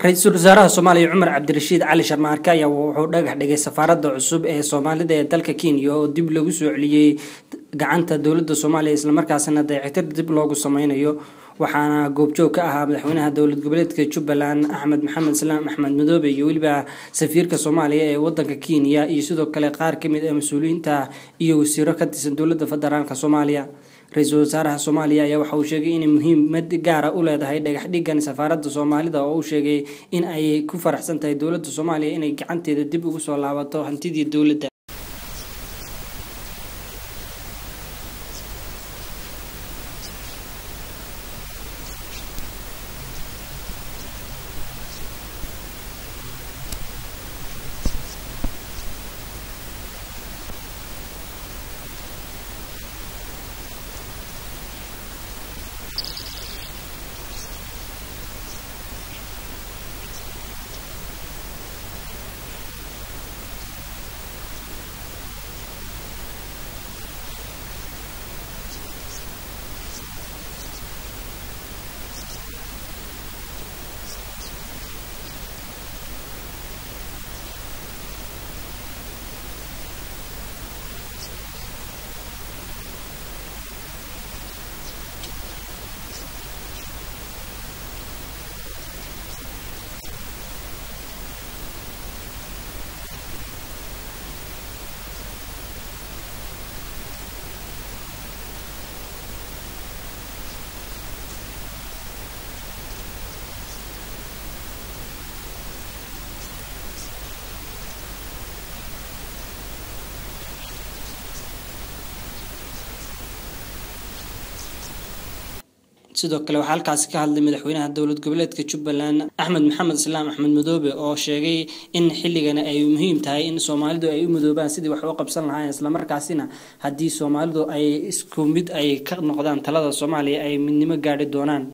ra-iisul wasaaraha soomaaliya cumar cabdirashiid cali sharmaarke ayaa wuxuu dhagax dhigay safaaradda cusub ee soomaalida ee dalka kenya oo dib lagu soo celiyey gacanta dowladda soomaaliya islamarkaasina dayactir dib loogu sameynayo waxaana goobjoog ka ahaa madaxweynaha dowlad goboleedka jubbaland axmed maxamed salaam axmed madoobe iyo weliba safiirka soomaaliya ee wadanka kenya iyo sidoo kale qaar kamid ah mas-uuliyiinta iyo wasiiro ka tirsan dowladda federaalk soomaaliya ra-iisul wasaaraha soomaaliya ayaa waxa uu sheegay inay muhiimad gaara u leedahay dhagax dhigan safaaradda soomaalida oo uu sheegay in ay ku faraxsan tahay dowladda soomaaliya inay gacanteeda dib ugu soo laabato hantidii dowladda sidoo kale waxaa halkaasi ka hadlay madaxweynaha dowlad goboleedka jubbaland axmed maxamed islaam axmed madoobe oo sheegay in xilligani ay muhiim tahay in soomaalidu ay u midoobaan sidii wax u qabsan lahaayeen islamarkaasina haddii soomaalidu ay isku mid ay ka noqdaan talada soomaaliya ay midnimo gaadhi doonaan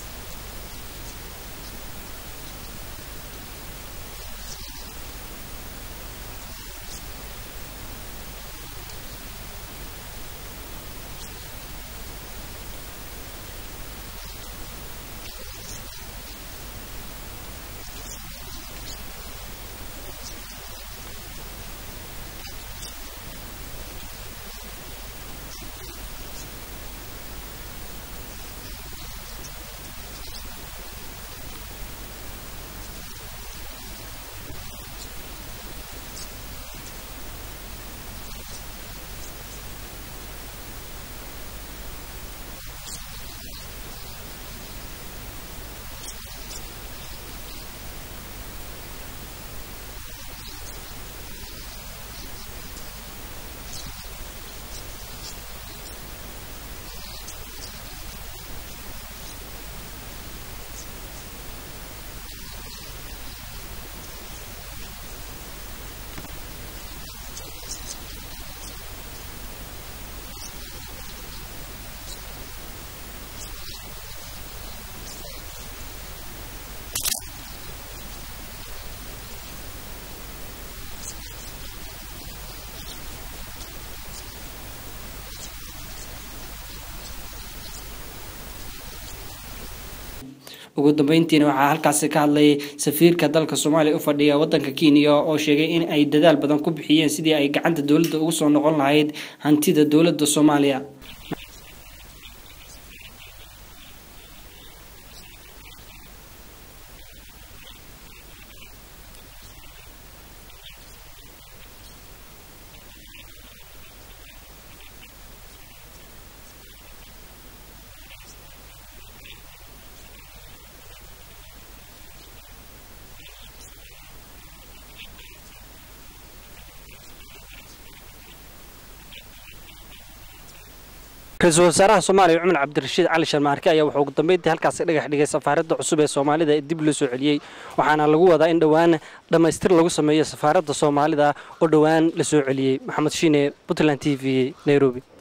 ugu dambeyntiina waxaa halkaasi ka hadlay safiirka dalka soomaaliya u fadhiya wadanka kenya oo sheegay in ay dadaal badan ku bixiyeen sidii ay gacanta dowladda ugu soo noqon lahayd hantida dowladda soomaaliya ra-iisul wasaaraha soomaaliya cumar cabdirashiid cali sharmaarke ayaa wuxuu ugu dambeyntii halkaasi dhagax dhigay safaaradda cusub ee soomaalida ee dib loo soo celiyey waxaana lagu wadaa in dhowaan dhammaystir lagu sameeyo safaaradda soomaalida oo dhowaan la soo celiyey maxamed shiine puntland t v nairobi